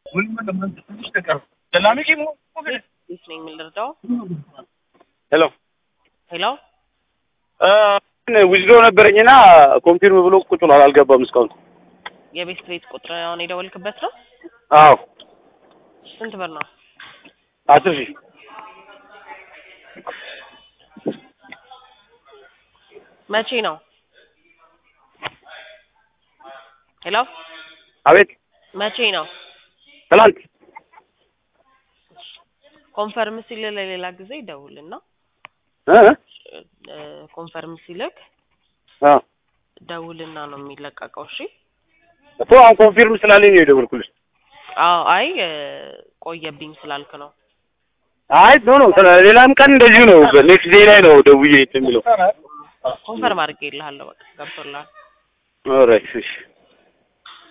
ቤት ነኝ የምንረዳው። ሄሎ ሄሎ ዊዝዶ ነበረኝና ኮንፊርም ብሎ ቁጭ ብሏል። አልገባም እስካሁን። የቤት ቤት ቁጥር አሁን የደወልክበት ነው። አዎ ስንት ብር ነው? አስር ሺህ መቼ ነው? ሄሎ አቤት መቼ ነው? ትላንት ኮንፈርም ሲል ለሌላ ጊዜ ደውልና እ እ ኮንፈርም ሲልክ አ ደውልና ነው የሚለቀቀው። እሺ እኮ አሁን ኮንፊርም ስላለኝ ነው የደወልኩልሽ። አዎ አይ እ ቆየብኝ ስላልክ ነው። አይ ኖ ኖ ሌላም ቀን እንደዚሁ ነው። ኔክስት ዴይ ላይ ነው ደውዬ እንትን የሚለው። ኮንፈርም አድርጌልሃለሁ። በቃ ገብቶልሃል። ኦልራይት እሺ